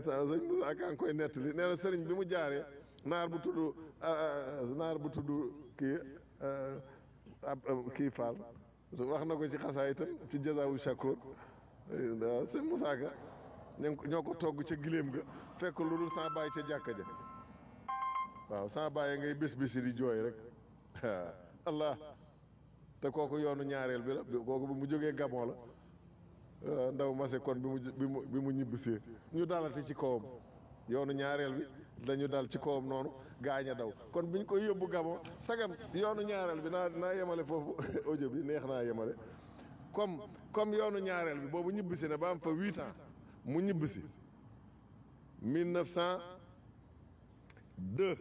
sa sëñ Moussa Ka ngi koy nettali nee na sëriñ bi mu jaaree naar bu tudd naar bu tudd kii ab kii Fall wax na ko ci xasaa itam ci jazawu shakur waaw sëñ Moussa Ka ñoo ko togg ca giléem ga fekk lu dul sans bàyyi ca jàkka ja waaw sans bàyyi ngay bés bési di jooy rek allah te kooku yoonu ñaareel bi la kooku bi mu jógee Gabon la ndaw mase kon bi mu bi mu bi mu ñibbisee ñu dalati ci kawam yoonu ñaareel bi dañu dal ci kawam noonu gaañ a daw kon biñ koy yóbbu Gabon sagam yoonu ñaareel bi naa naa yemale foofu audio bi neex naa yemale comme comme yoonu ñaareel bi boobu ñibbisi ne ba am fa huit ans mu ñibbisi mille neuf cent deux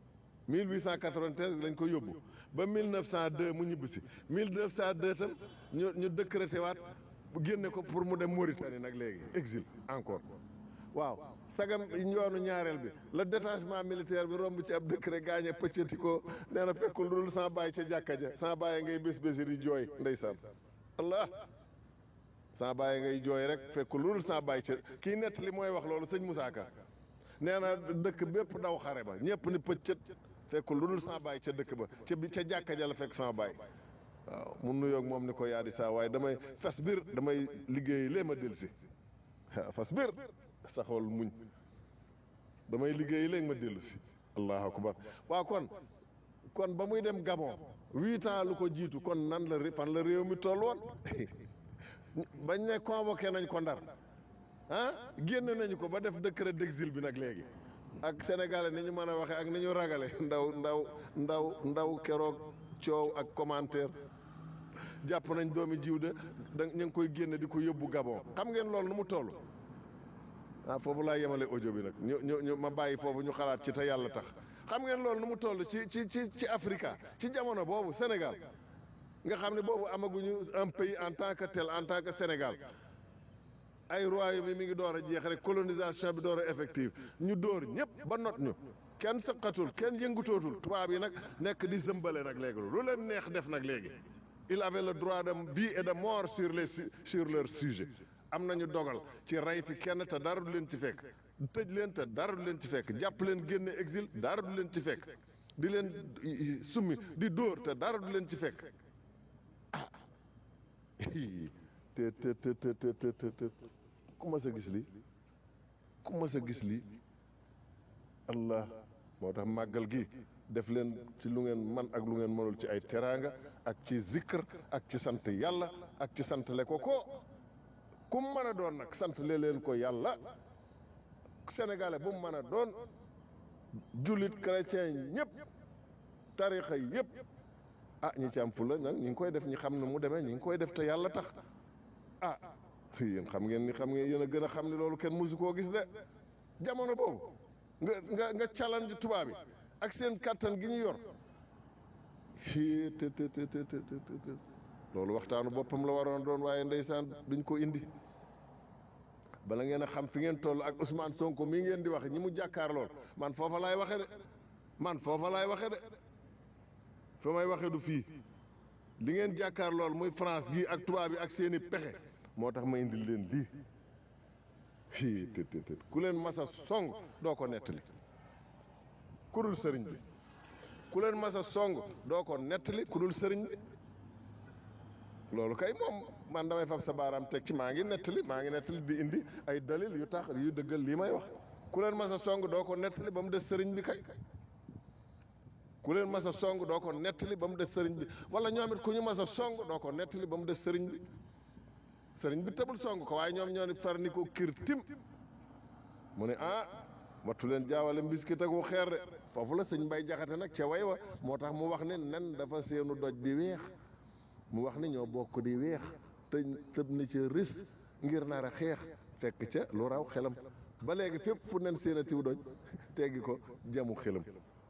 1893 lañ ko yóbbu ba 1902 mu ñibbisi 1902 tam ñu ñu décrété waat génne ko pour mu dem Mauritanie nag léegi exil encore waaw sagam yoonu ñaareel bi la détachement militaire bi romb ci ab décret gaañe pëccati ko nee na fekkul dul sans bàyyi ca jàkka ja sans bàyyi ngay bés bési di jooy ndeysaan allah sans bàyyi ngay jooy rek fekkul dul sans bàyyi ca kii nett li mooy wax loolu sëñ Moussa Ka nee na dëkk bépp daw xare ba ñëpp ni pëccët fekk lu dul sama baay ca dëkk ba ca bi ca jàkka ja la fekk sama baay waaw mu nuyoog moom ni ko yaa di saa waaye damay fas biir damay liggéey lee ma del si fas biir saxool muñ damay liggéey léegi ma dellu si allahu akbar waaw kon kon ba muy dem Gabon huit ans lu ko jiitu kon nan la fan la réew mi toll woon bañ ne convoqué nañ ko ndar ah génn nañu ko ba def décret d'exil bi nag léegi ak sénégalais ni ñu mën a waxee ak ni ñu ragale ndaw ndaw ndaw ndaw keroog coow ak commentaire jàpp nañ doomi jiw de da ñu ngi koy génne di ko yóbbu Gabon xam ngeen loolu nu mu toll ah foofu laa yemale audio bi nag ñu ñu ñu ma bàyyi foofu ñu xalaat ci te yàlla tax xam ngeen loolu nu mu toll ci ci ci ci Africa ci jamono boobu Sénégal nga xam ne boobu amaguñu un pays en tant que tel en tant que Sénégal ay royaume yi mi ngi door a jeex rek colonisation bi door a effective ñu dóor ñëpp ba not ñu kenn sëqatul kenn yëngutootul tubaab yi nag nekk di zëmbale nag léegi lu leen neex def nag léegi il avait le droit de vie et de mort sur les sur leur sujet am nañu dogal ci rey fi kenn te dara du leen ci fekk tëj leen te dara du leen ci fekk jàpp leen génne exil dara du leen ci fekk di leen summi di dóor te dara du leen ci fekk ah te te te te te te te ku mas a gis lii ku mas a gis lii allah moo tax màggal gi def leen ci lu ngeen man ak lu ngeen mënul ci ay teraanga ak ci zikr ak ci sant yàlla ak ci sant le ko ko ku mu mën a doon nag sant le leen ko yàlla sénégalais bu mu mën a doon jullit chrétien ñëpp tarixa yëpp ah ñi ci am fula nag ñi ngi koy def ñi xam ne mu demee ñi ngi koy def te yàlla tax ah yéen xam ngeen ni xam ngeen yéen a gën a xam ni loolu kenn musu koo gis de jamono boobu nga nga nga challenge tubaab bi ak seen kàttan gi ñu yor te te te te te te loolu waxtaanu boppam la waroon doon waaye ndeysaan duñ ko indi bala ngeen a xam fi ngeen toll ak Ousmane Sonko mii ngeen di wax ñi mu jàkkaar lool man foofa laay waxe de man foofa laay waxe de fa may waxe du fii li ngeen jàkkaar lool muy France gi ak tubaab bi ak seeni pexe moo tax ma indil leen lii fii të të të ku leen masa song doo ko nettali ku dul sëriñ bi ku leen masa song doo ko nettali ku dul sëriñ bi loolu kay moom man damay fab sa baaraam teg ci maa ngi nettali maa ngi nettali di indi ay dalil yu tax yu dëggal lii may wax ku leen masa song doo ko nettali ba mu des sëriñ bi kay ku leen masa song doo ko nettali ba mu des sëriñ bi wala ñoom it ku ñu masa song doo ko nettali ba mu des sëriñ bi sëriñ bi tëbul song ko waaye ñoom ñoo ni far ni ko kir tim mu ne ah wattu leen jaawale mbiskit ak wu xeer de foofu la sëñ Mbay Jaxate nag ca way wa moo tax mu wax ne nen dafa seenu doj di weex mu wax ni ñoo bokk di weex te tëb ni ca ris ngir nar a xeex fekk ca lu raw xelam ba léegi fépp fu nen seen a tiw doj teggi ko jamu xelam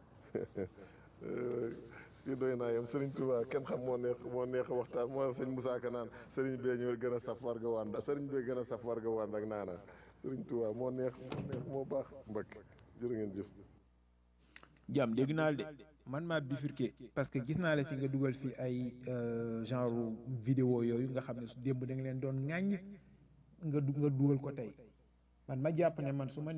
fii doy naa yem Serigne Touba kenn xam moo neex moo neex waxtaan moo sëñ Moussa Ka naan Serigne bee ñu gën a saf warga wànd Serigne bee gën a saf warga wànd ak naana Serigne Touba moo neex moo neex moo baax mbakk jërë ngeen jëf jàmm dégg naa la de man maa bifurqué parce que gis naa la fi nga dugal fi ay genre vidéo yooyu nga xam ne su démb da nga leen doon ŋàññ nga du nga dugal ko tey man ma jàpp ne man su ma